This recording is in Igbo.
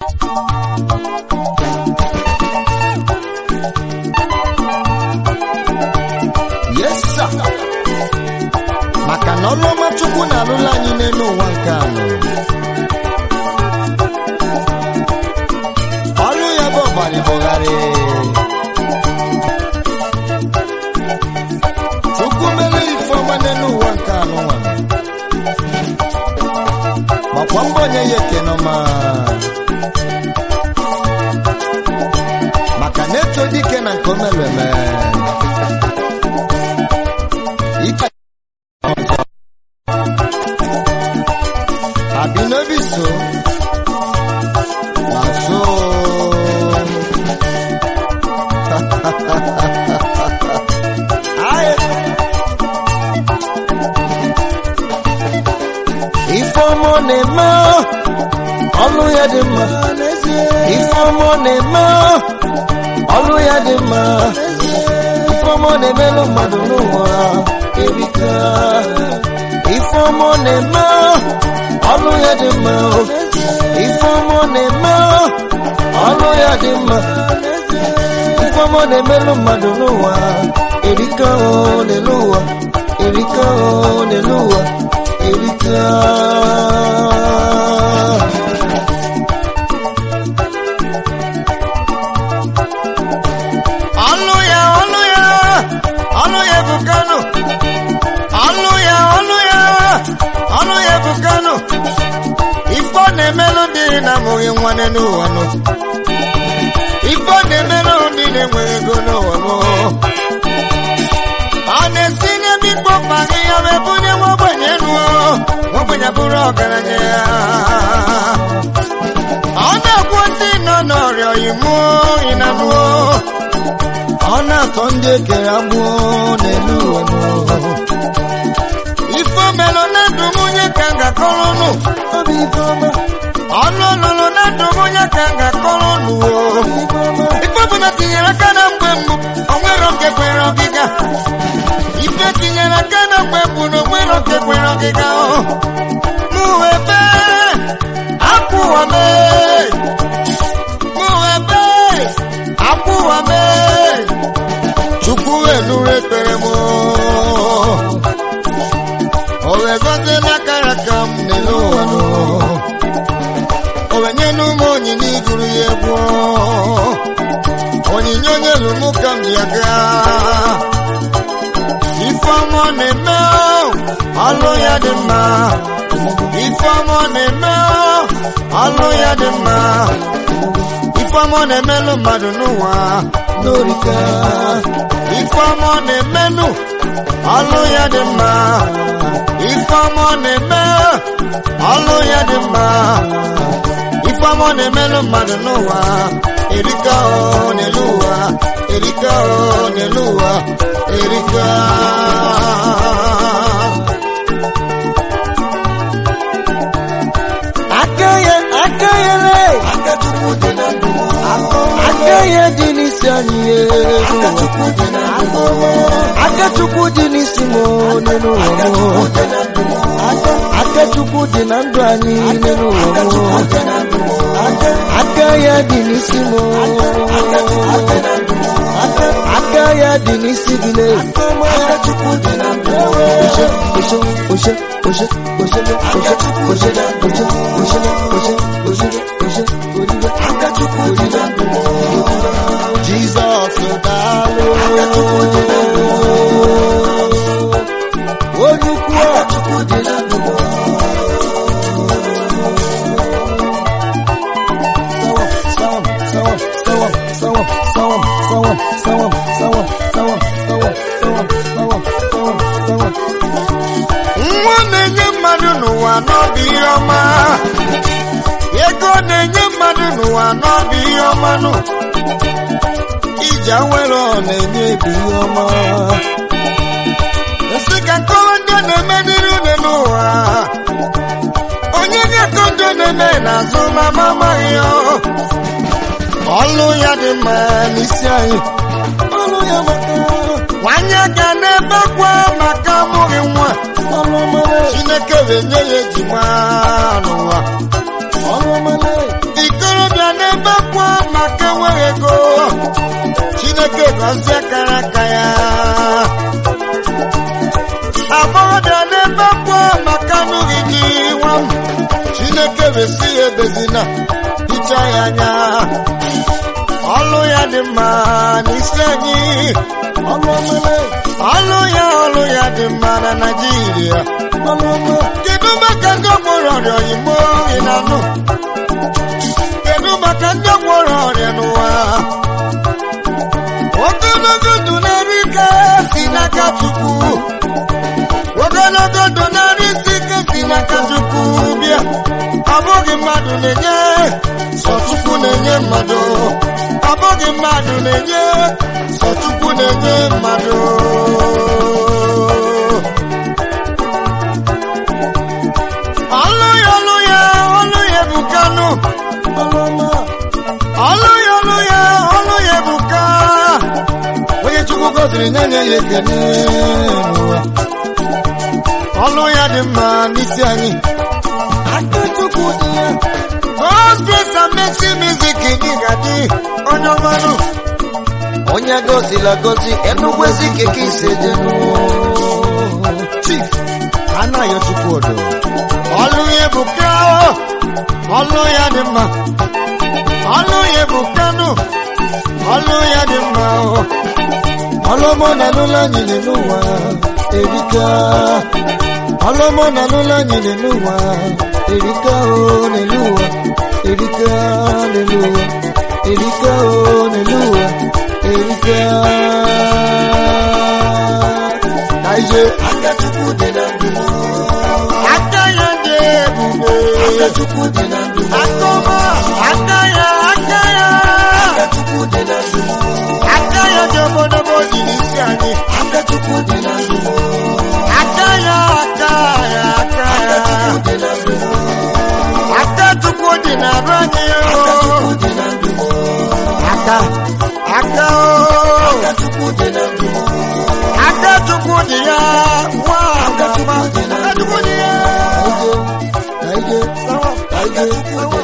yes sir maka na ọrụ ọma chukwu na-alụla anyị n'elu ụwa nke anọ ọrụ ya bụ ọbara bụgharị chukwu mere ife ọma n'elu ụwa nke anọ nwa gbakwa mbọ onye ya ekene ọma maka na eto dike na nke o mere eme ike àbí nóbì so na so. Aye. Ifeọma ọ na-eme ọlụ ya dị mma Ifeọma ọ na-eme ọlụ ya dị mma Ifeọma ọ na-emelụ mmadụ n'ụwa erika Ifeọma ọ na-eme ọlụ ya dị mma o. Ifeọma ọ na-eme ọlụ ya dị mma Ifeọma ọ na-emelụ mmadụ n'ụwa erika o n'elu ụwa erika o n'elu ụwa erika ọlụ ya ọlụ ya ọlụ ya bụ kano ọlụ ya ọlụ ya ọlụ ya bụ kano ife ọ na-emelụ ndị na-amụghị nwa n'ụwa nụ ife ọ na-emelụ ndị na-enweghị ego n'ụwa nụ ọ na-esi n'ebe ikpo mkpa gị ya wee bunye nwa ogbenye nuo nwa ogbenye bụrụ ọgaranya ya ọ na-agwọ ndị nọ n'ọrịa imu ịnanụo ọ na-atọ ndị ekere agbụọ n'elu ụwa nụ ife omelụ na ndụ nwunye ka m ga-akọrọ nụ ọnụ ọlụlụ na ndụ nwunye ka m ga-akọrọ nụ ife ọbụla tinyere aka na mgbe mbụ onwero nke kwere ọgịga ife tinyere aka na mgbe mbụ na onwero nke kwere ọgịga mụ ebe akwụwa mee mụ ebe akwụwa mee chukwu enuru ekpere m o wee gọzie n'akara ka m n'elu ụwa nụ o wee nye n'ụmụ onyinye iguru ya egwu onyinye onye lụmụ ka m ya gaa ifeọma ọ na-eme ọlụ ya dị mma ifeọma ọ na-eme ọlụ ya dị mma ifeọma ọ na-emelụ mmadụ n'ụwa n'orika ifeọma ọ na-emenụ ọlụ ya dị mma ifeọma ọ na-eme ọlụ ya dị mma ifeọma ọ na-emelụ mmadụ n'ụwa erika o n'elu ụwa erika o n'elu ụwa erika aka ya aka ya le aka chukwu dị na ndụ aka ya dị n'isi anyị ye aka chukwu dị na ndụ aka chukwu dị n'isi m n'elu ụwa m aka chukwu dị na ndụ anyị n'elu ụwa m aka ya dị n'isi m aka ya dị n'isi gị le aka chukwu dị na ndụ oshe oshe oshe oshe oshe oshe oshe oshe oshe oshe oshe oshe oribe aka chukwu dị na ndụ Jizọs daalụ aka chukwu dị na ndụ onye ukwu aka chukwu dị na ndụ nwa na-enye mmadụ n'ụwa n'ọbụ ihe ọma ego na-enye mmadụ n'ụwa n'ọbụ ihe ọma nụ iji awere ọ na-enye ebu ihe ọma nsị ka nkọrọ ndị a na-eme n'iru une n'ụwa onye ga-akọ ndị ọ na-eme n'azụ ma ma amaghị ya ọlụ ya dị mma n'isi anyị ọlụ ya maka nwanyị ga n'ebe kwa maka amụghị nwa chineke wee nye ya ejima n'ụwa ikorobịa gọzie kara aka ya agbọghọbịa n'ebe kwuo maka anụghị gị nwa m chineke wesi ya ebezina hicha ya anya ọlụ ya dị mma n'isi anyị ọlụ omele ọlụ ya ọlụ ya dị mma na naijiria ọlụ ọma kedu maka ndị ọgbọrọ ọrịa oyimo ị na-anụ kedu maka ndị ọgbọrọ ọrịa n'ụwa ogologo ndụ na-eri ike si n'aka chukwu ogologo ndụ na-eri isi ike si n'aka chukwu bịa ọ bụghị mmadụ na-enye sọ chukwu na-enye mmadụ ọ bụghị mmadụ na-enye sọ chukwu na-enye mmadụ ọlụ ya ọlụ ya ọlụ ya ebukanụ ọlụ ya ọlụ ya ọlụ ya ebuka onye chukwu gọziri nye nye ya ekene n'ụwa ọlụ ya dị mma n'isi anyị aka chukwu dị ya God's grace and mercy music gị ga-adị onye ọmanụ onye gọzila gọzi enukwezi keke ise dị chief anaghị chukwu odo ọlụ ya ebuka ọlụ ya dị mma ọlụ ya ebukanụ ọlụ ya dị mma ọlụmọ na n'ụlọ anyị dị n'ụwa erika ọlụmọ na n'ụlọ anyị dị n'ụwa erika o n'elu ụwa erika n'elu ụwa erika o n'elu ụwa erika kaije aka chukwu dị na ndụ aka ya dị ebube aka chukwu dị na ndụ aka ọma aka ya aka ya aka chukwu dị na ndụ aka ya dị obodobo dị n'isi anyị aka chukwu dị na ndụ aka ya aka ya aka ya aka chukwu dị na arụ anyị o aka aka o aka chukwu dị na ndụ aka chukwu dị ya nwa aka chukwu dị ya aka chukwu dị ya Kaije, kaije, kaije,